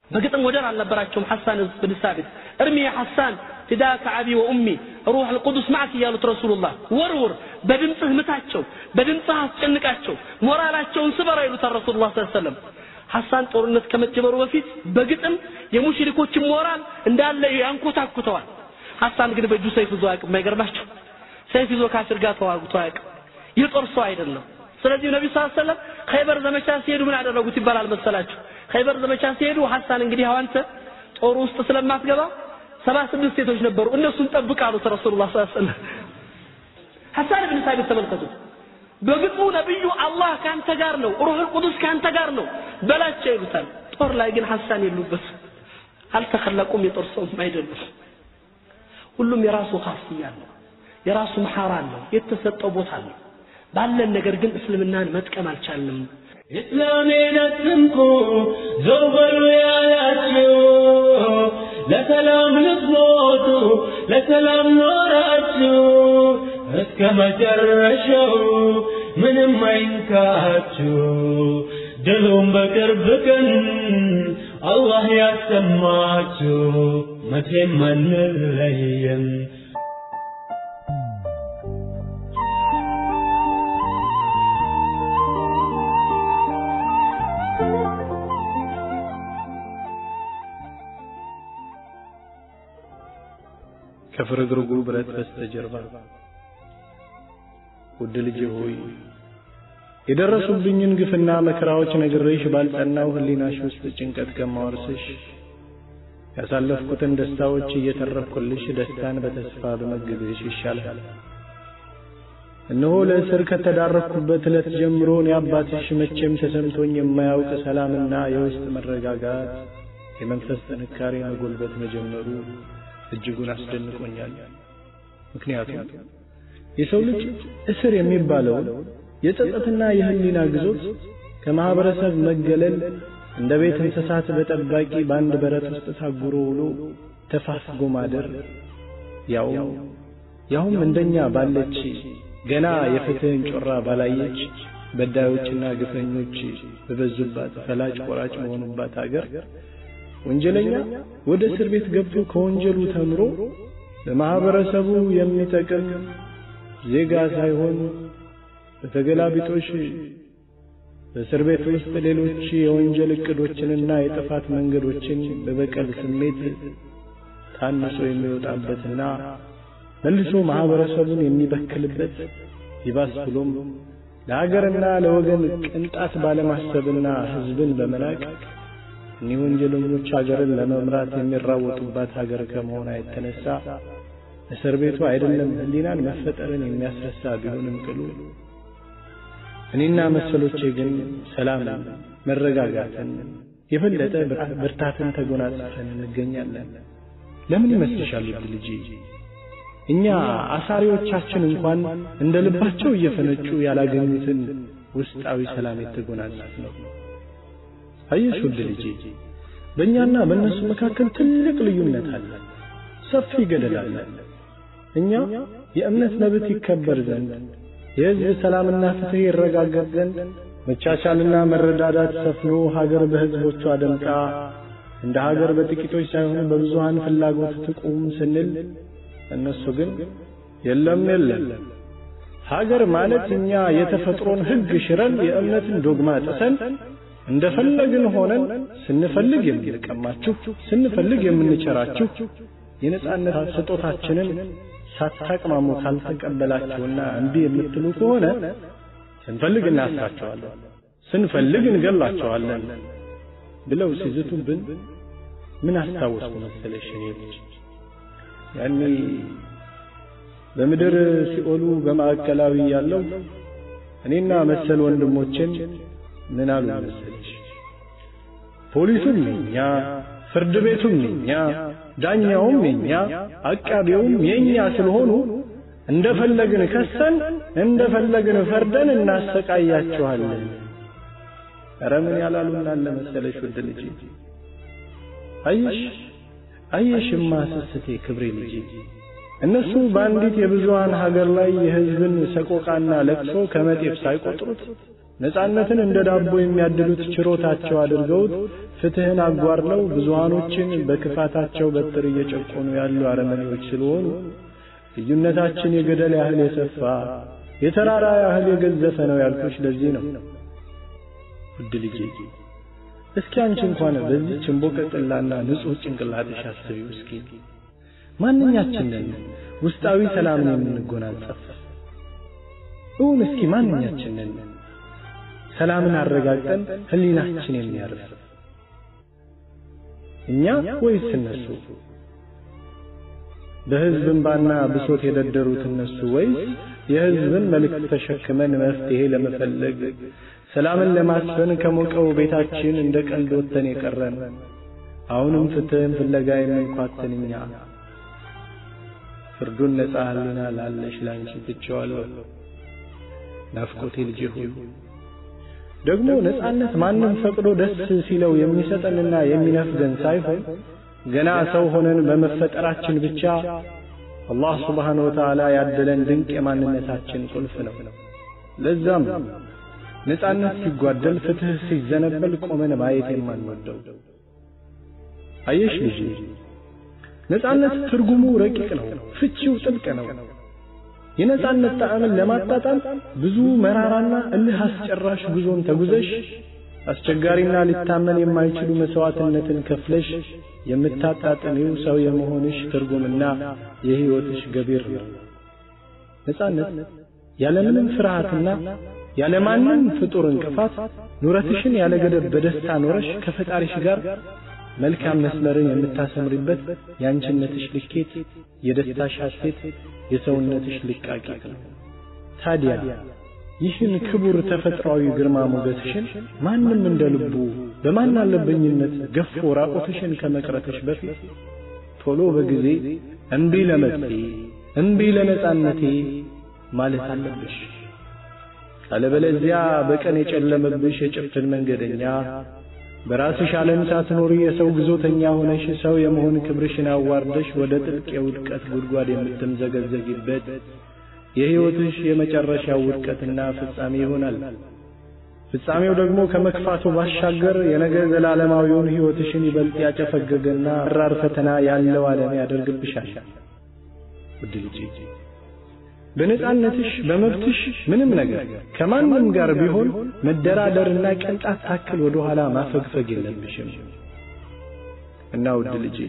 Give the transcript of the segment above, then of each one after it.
በግጥም ወደር አልነበራቸውም ሐሳን ብን ሳቢት እርሚ ሐሳን ፊዳከ አቢ ወኡሚ ሩህ አልቁዱስ ማዕክ እያሉት ረሱሉላህ ወርውር በድምፅህ ምታቸው በድምፅህ አስጨንቃቸው ሞራላቸውን ስበራ ይሉታል ረሱሉላህ ስ ሰለም ሐሳን ጦርነት ከመጀመሩ በፊት በግጥም የሙሽሪኮችን ሞራል እንዳለ ያንኮታኩተዋል ሐሳን ግን በእጁ ሰይፍ ይዞ አያውቅም አይገርማችሁ ሰይፍ ይዞ ካፊር ጋር ተዋግቶ አያውቅም የጦር ሰው አይደለም ስለዚህ ነቢዩ ስ ሰለም ኸይበር ዘመቻ ሲሄዱ ምን አደረጉት ይባላል መሰላችሁ ኸይበር ዘመቻ ሲሄዱ ሐሳን እንግዲህ አዋንተ ጦር ውስጥ ስለማትገባ ሰባ ስድስት ሴቶች ነበሩ እነሱን ጠብቅ አሉት ረሱሉላህ ስ ሰለም ሐሳን ብን ሳቢት ተመልከቱት በግጥሙ ነብዩ አላህ ካንተ ጋር ነው ሩህ ቅዱስ ካንተ ጋር ነው በላቸው ይሉታል ጦር ላይ ግን ሐሳን የሉበት አልተኸለቁም የጦር ሰውም አይደሉም ሁሉም የራሱ ኻስያ አለው የራሱ መሐራ አለው የተሰጠው ቦታ አለው ባለን ነገር ግን እስልምናን መጥቀም አልቻልንም ኢስላሜን አትንኩ ዘው በሉ ያላችሁ ለሰላም ልትሞቱ ለሰላም ኖራችሁ እስከ መጨረሻው ምንም አይንካችሁ ድሉም በቅርብ ቀን አላህ ያሰማችሁ መቼም አንለየም ከፍርግርጉ ብረት በስተጀርባ ውድ ልጄ ሆይ የደረሱብኝን ግፍና መከራዎች ነግሬሽ ባልጸናው ህሊናሽ ውስጥ ጭንቀት ከማወርስሽ ያሳለፍኩትን ደስታዎች እየተረፍኩልሽ ደስታን በተስፋ በመግብሽ ይሻላል። እነሆ ለእስር ከተዳረኩበት ዕለት ጀምሮ እኔ አባትሽ መቼም ተሰምቶኝ የማያውቅ ሰላምና የውስጥ መረጋጋት፣ የመንፈስ ጥንካሬ መጎልበት መጀመሩ እጅጉን አስደንቆኛል። ምክንያቱም የሰው ልጅ እስር የሚባለው የጸጸትና የህሊና ግዞት ከማህበረሰብ መገለል እንደ ቤት እንስሳት በጠባቂ በአንድ በረት ውስጥ ታጉሮ ውሎ ተፋፍጎ ማደር ያው ያውም እንደኛ ባለች ገና የፍትህን ጮራ ባላየች በዳዮችና ግፈኞች በበዙባት ፈላጭ ቆራጭ በሆኑባት አገር ወንጀለኛ ወደ እስር ቤት ገብቶ ከወንጀሉ ተምሮ ለማህበረሰቡ የሚጠቅም ዜጋ ሳይሆን በተገላቢጦሽ በእስር ቤት ውስጥ ሌሎች የወንጀል እቅዶችንና የጥፋት መንገዶችን በበቀል ስሜት ታንሶ የሚወጣበትና መልሶ ማህበረሰቡን የሚበክልበት ይባስ ብሎም ለሀገርና ለወገን ቅንጣት ባለማሰብና ህዝብን በመናቅ እኒህ ወንጀለኞች ሀገርን ለመምራት የሚራወጡባት ሀገር ከመሆኗ የተነሳ እስር ቤቱ አይደለም ህሊናን መፈጠርን የሚያስረሳ ቢሆንም ቅሉ እኔና መሰሎቼ ግን ሰላምን፣ መረጋጋትን፣ የበለጠ ብርታትን ተጎናጽፈን እንገኛለን። ለምን ይመስልሻል ውድ ልጄ? እኛ አሳሪዎቻችን እንኳን እንደ ልባቸው እየፈነጩ ያላገኙትን ውስጣዊ ሰላም የተጎናጸፍ ነው። አየሽ ውድ ልጄ፣ በእኛና በእነሱ መካከል ትልቅ ልዩነት አለ፣ ሰፊ ገደል አለ። እኛ የእምነት መብት ይከበር ዘንድ የህዝብ ሰላምና ፍትህ ይረጋገጥ ዘንድ መቻቻልና መረዳዳት ሰፍኖ ሀገር በህዝቦቿ ደምቃ እንደ ሀገር በጥቂቶች ሳይሆን በብዙሃን ፍላጎት ትቁም ስንል እነሱ ግን የለም የለም ሀገር ማለት እኛ የተፈጥሮን ህግ ሽረን የእምነትን ዶግማ ጥሰን እንደፈለግን ሆነን ስንፈልግ የምንቀማችሁ ስንፈልግ የምንቸራችሁ የነጻነት ስጦታችንን ሳታቅማሙ ካልተቀበላችሁና እምቢ የምትሉ ከሆነ ስንፈልግ እናስራቸዋለን፣ ስንፈልግ እንገላቸዋለን ብለው ሲዝቱብን ምን አስታወስኩ መሰለሽ እኔ ልጅ ያኔ በምድር ሲኦሉ በማዕከላዊ ያለው እኔና መሰል ወንድሞችን ምን አሉ መሰለሽ ፖሊሱም የኛ ፍርድ ቤቱም የኛ ዳኛውም የኛ አቃቢውም የኛ ስለሆኑ እንደፈለግን ከሰን እንደፈለግን ፈርደን እናሰቃያችኋለን። ኧረ ምን ያላሉና አለ መሰለሽ ውድ ልጄ አየሽ አየሽማ ስስቴ ክብሬ ልጄ እነሱ በአንዲት የብዙሃን ሀገር ላይ የህዝብን ሰቆቃና ለቅሶ ከመጤፍ ሳይቆጥሩት ነጻነትን እንደ ዳቦ የሚያድሉት ችሮታቸው አድርገውት ፍትህን አጓድለው ብዙሃኖችን በክፋታቸው በትር እየጨቆኑ ያሉ አረመኔዎች ስለሆኑ ልዩነታችን የገደል ያህል የሰፋ የተራራ ያህል የገዘፈ ነው ያልኩሽ ለዚህ ነው። ውድ ልጄ እስኪ አንቺ እንኳን በዚህ ችንቦቀጥላና ንጹሕ ጭንቅላትሽ አስቢው እስኪ ማንኛችንን ውስጣዊ ሰላምን የምንጎናጸፍ እውን እስኪ ማንኛችንን ሰላምን አረጋግጠን ህሊናችን የሚያርፍ እኛ ወይስ እነሱ? በህዝብ እንባና ብሶት የደደሩት እነሱ ወይስ የህዝብን መልእክት ተሸክመን መፍትሄ ለመፈለግ ሰላምን ለማስፈን ከሞቀው ቤታችን እንደ ቀልድ ወጥተን የቀረን አሁንም ፍትህን ፍለጋ የምንኳትን እኛ ፍርዱን ነጻ ህሊና ላለሽ ላንቺ ትቼዋለሁ። ናፍቆቴ ልጄ ሆይ ደግሞ ነጻነት ማንም ፈቅዶ ደስ ሲለው የሚሰጠንና የሚነፍገን ሳይሆን ገና ሰው ሆነን በመፈጠራችን ብቻ አላህ ስብሓነ ወተዓላ ያደለን ድንቅ የማንነታችን ቁልፍ ነው። ለዛም ነጻነት ሲጓደል፣ ፍትህ ሲዘነበል ቆመን ማየት የማንወደው አየሽ ልጄ ነጻነት ትርጉሙ ረቂቅ ነው፣ ፍቺው ጥልቅ ነው። የነጻነት ጣዕምን ለማጣጣም ብዙ መራራና እልህ አስጨራሽ ጉዞን ተጉዘሽ አስቸጋሪና ሊታመን የማይችሉ መስዋዕትነትን ከፍለሽ የምታጣጥሚው ሰው የመሆንሽ ትርጉምና የሕይወትሽ ገቢር ነው። ነጻነት ያለምንም ፍርሃትና ያለማንም ፍጡር እንቅፋት ኑረትሽን ያለ ገደብ በደስታ ኖረሽ ከፈጣሪሽ ጋር መልካም መስመርን የምታሰምሪበት የአንቺነትሽ ልኬት፣ የደስታሽ ሐሴት፣ የሰውነትሽ ልቃቂት ነው። ታዲያ ይህን ክቡር ተፈጥሯዊ ግርማ ሞገስሽን ማንም እንደ ልቡ በማን አለበኝነት ገፎ ራቆትሽን ከመቅረትሽ በፊት ቶሎ በጊዜ እምቢ ለመብቴ እምቢ ለነጻነቴ ማለት አለብሽ። አለበለዚያ በቀን የጨለመብሽ የጭፍን መንገደኛ በራስሽ ዓለም ሳትኖሪ የሰው ግዞተኛ ሆነሽ ሰው የመሆን ክብርሽን አዋርደሽ ወደ ጥልቅ የውድቀት ጉድጓድ የምትምዘገዘጊበት የሕይወትሽ የመጨረሻው ውድቀትና ፍጻሜ ይሆናል። ፍጻሜው ደግሞ ከመክፋቱ ባሻገር የነገ ዘላለማዊውን ሕይወትሽን ይበልጥ ያጨፈገገና መራር ፈተና ያለው ዓለም ያደርግብሻል። ውድ ልጄ በነጻነትሽ በመብትሽ ምንም ነገር ከማንም ጋር ቢሆን መደራደርና ቅንጣት ታክል ወደ ኋላ ማፈግፈግ የለብሽም እና ውድ ልጄ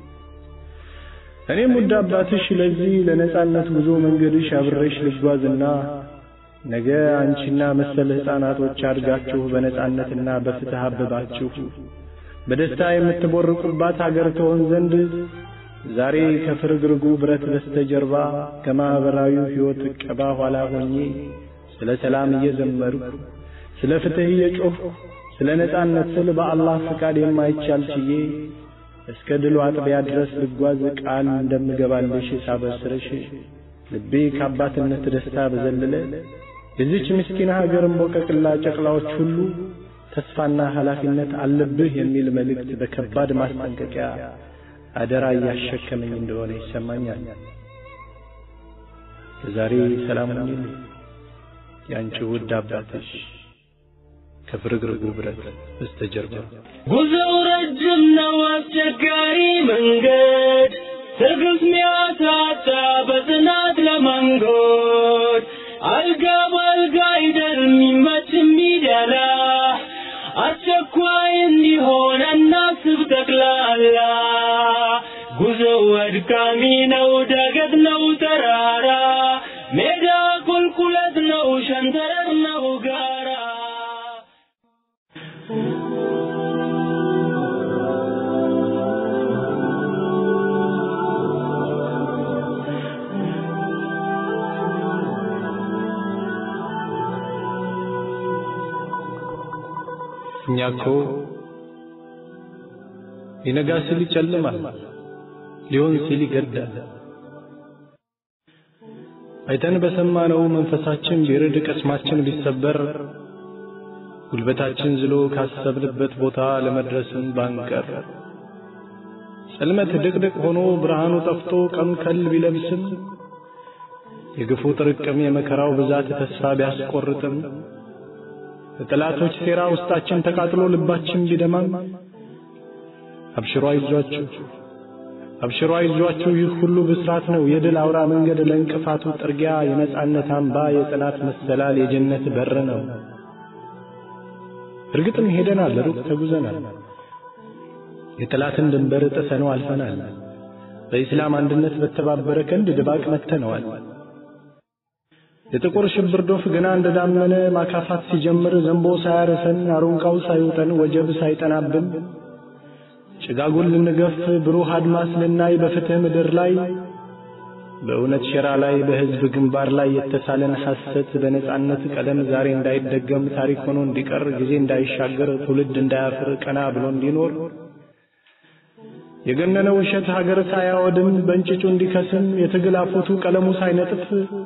እኔም ውድ አባትሽ ለዚህ ለነጻነት ጉዞ መንገድሽ አብሬሽ ልጓዝና ነገ አንቺና መሰል ሕፃናቶች አድጋችሁ በነጻነትና በፍትህ አበባችሁ በደስታ የምትቦርቁባት አገር ትሆን ዘንድ ዛሬ ከፍርግርጉ ብረት በስተጀርባ ከማኅበራዊ ሕይወት ዕቀባ ኋላ ሆኜ ስለ ሰላም እየዘመርኩ ስለ ፍትሕ እየጮኽኩ ስለ ነጻነት ስል በአላህ ፍቃድ የማይቻል ችዬ እስከ ድሉ አጥቢያ ድረስ ልጓዝ ቃል እንደምገባልሽ ሳበስርሽ ልቤ ከአባትነት ደስታ በዘለለ የዚች ምስኪን ሀገር እምቦቀቅላ ጨቅላዎች ሁሉ ተስፋና ኃላፊነት አለብህ የሚል መልእክት በከባድ ማስጠንቀቂያ አደራ እያሸከመኝ እንደሆነ ይሰማኛል። ለዛሬ ሰላም ሁኚልኝ። የአንቺ ውድ አባትሽ ከፍርግርጉ ብረት በስተጀርባ። ጉዞው ረጅም ነው፣ አስቸጋሪ መንገድ ትዕግስት ሚያሳጣ በጽናት ለመንጎድ አልጋ በአልጋ አይደል የሚመች የሚደላ አስቸኳይ እንዲሆን እናስብ ጠቅላላ ጉዞው አድካሚ ነው፣ ዳገት ነው፣ ተራራ ሜዳ ቁልቁለት ነው፣ ሸንተረር ነው፣ ጋራ እኛ እኮ ሊነጋ ሲል ይጨልማል፣ ሊሆን ሲል ይገዳል። አይተን በሰማነው መንፈሳችን ቢርድ ቀስማችን ቢሰበር ጉልበታችን ዝሎ ካሰብንበት ቦታ ለመድረስም ባንቀር ጽልመት ድቅድቅ ሆኖ ብርሃኑ ጠፍቶ ቀን ከል ቢለብስም የግፉ ጥርቅም የመከራው ብዛት ተስፋ ቢያስቆርጥም በጠላቶች ሴራ ውስጣችን ተቃጥሎ ልባችን ቢደማም አብሽሮ አይዟችሁ አብሽሮ አይዟችሁ ይህ ሁሉ ብስራት ነው የድል አውራ መንገድ ለእንቅፋቱ ጥርጊያ የነጻነት አምባ የጽናት መሰላል የጀነት በር ነው። እርግጥም ሄደናል፣ ሩቅ ተጉዘናል። የጠላትን ድንበር ጥሰነው አልፈናል። በኢስላም አንድነት በተባበረ ክንድ ድባቅ መተነዋል። የጥቁር ሽብር ዶፍ ገና እንደዳመነ ማካፋት ሲጀምር ዘንቦ ሳያርሰን አሩንቃው ሳይውጠን ወጀብ ሳይጠናብን ጭጋጉን ልንገፍ ብሩህ አድማስ ልናይ በፍትህ ምድር ላይ በእውነት ሸራ ላይ በሕዝብ ግንባር ላይ የተሳለን ሐሰት በነጻነት ቀለም ዛሬ እንዳይደገም ታሪክ ሆኖ እንዲቀር ጊዜ እንዳይሻገር ትውልድ እንዳያፍር ቀና ብሎ እንዲኖር የገነነ ውሸት ሀገር ሳያወድም በእንጭጩ እንዲከስም የትግል አፎቱ ቀለሙ ሳይነጥፍ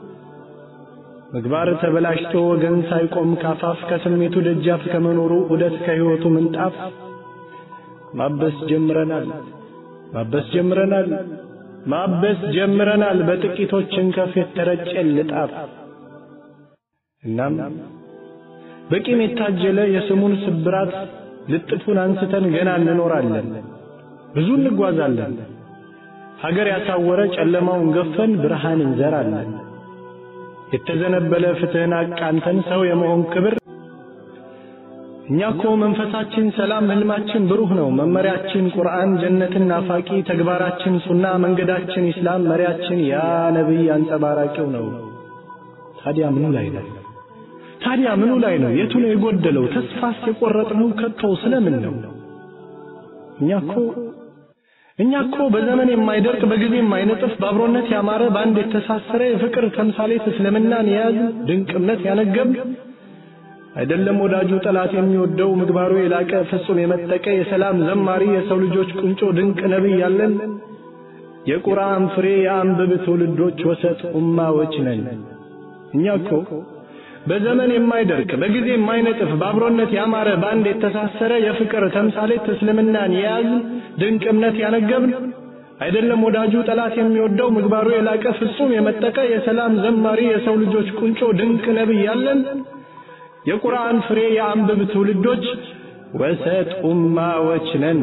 ምግባር ተበላሽቶ ወገን ሳይቆም ካፋፍ ከስሜቱ ደጃፍ ከመኖሩ ዑደት ከሕይወቱ ምንጣፍ ማበስ ጀምረናል ማበስ ጀምረናል ማበስ ጀምረናል በጥቂቶች እንከፍ የተረጨ ልጣፍ። እናም በቂም የታጀለ የስሙን ስብራት ልጥፉን አንስተን ገና እንኖራለን፣ ብዙ እንጓዛለን። ሀገር ያሳወረ ጨለማውን ገፈን ብርሃን እንዘራለን። የተዘነበለ ፍትህን አቃንተን ሰው የመሆን ክብር እኛ እኮ መንፈሳችን ሰላም፣ ህልማችን ብሩህ ነው። መመሪያችን ቁርአን፣ ጀነትን ናፋቂ፣ ተግባራችን ሱና፣ መንገዳችን ኢስላም፣ መሪያችን ያ ነቢይ አንጸባራቂው ነው። ታዲያ ምኑ ላይ ነው? ታዲያ ምኑ ላይ ነው? የቱ ነው የጎደለው? ተስፋስ የቆረጥነው ከቶ ስለምን ነው? እኛ እኮ እኛ እኮ በዘመን የማይደርቅ በጊዜ የማይነጥፍ በአብሮነት ያማረ በአንድ የተሳሰረ የፍቅር ተምሳሌት እስልምናን የያዙ ድንቅ እምነት ያነገብ አይደለም ወዳጁ ጠላት የሚወደው ምግባሩ የላቀ ፍጹም የመጠቀ የሰላም ዘማሪ የሰው ልጆች ቁንጮ ድንቅ ነቢይ ያለን የቁርአን ፍሬ የአንብብ ትውልዶች ወሰጥ ኡማዎች ነን። እኛ እኮ በዘመን የማይደርቅ በጊዜ የማይነጥፍ በአብሮነት ያማረ በአንድ የተሳሰረ የፍቅር ተምሳሌት እስልምናን የያዝ ድንቅ እምነት ያነገብን አይደለም ወዳጁ ጠላት የሚወደው ምግባሩ የላቀ ፍጹም የመጠቀ የሰላም ዘማሪ የሰው ልጆች ቁንጮ ድንቅ ነቢይ ያለን የቁርአን ፍሬ የአንብብ ትውልዶች ወሰጥ ኡማዎች ነን።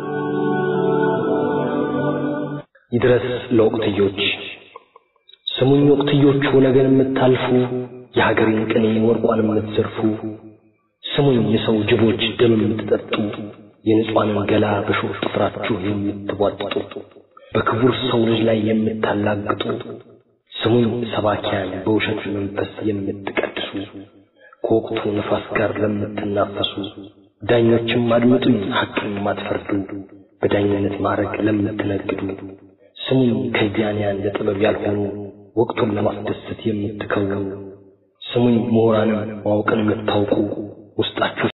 ይድረስ ለወቅትዮች ስሙኝ ወቅትዮቹ ነገን የምታልፉ የሀገሬን ቅኔ ወርቋን የምትዘርፉ ስሙኝ የሰው ጅቦች ደም የምትጠጡ የንጹሐንን ገላ በሾህ ጥፍራችሁ የምትቧጥጡ በክቡር ሰው ልጅ ላይ የምታላግጡ ስሙኝ ሰባኪያን በውሸት መንፈስ የምትቀድሱ ከወቅቱ ነፋስ ጋር ለምትናፈሱ ዳኞችም አድምጡኝ ሐቅን ማትፈርዱ በዳኝነት ማዕረግ ለምትነግዱ ስሙኝ ከዚያንያን ለጥበብ ያልሆኑ ወቅቱን ለማስደሰት የምትከውኑ ስሙኝ ምሁራንም ማወቅን የምታውቁ ውስጣችሁ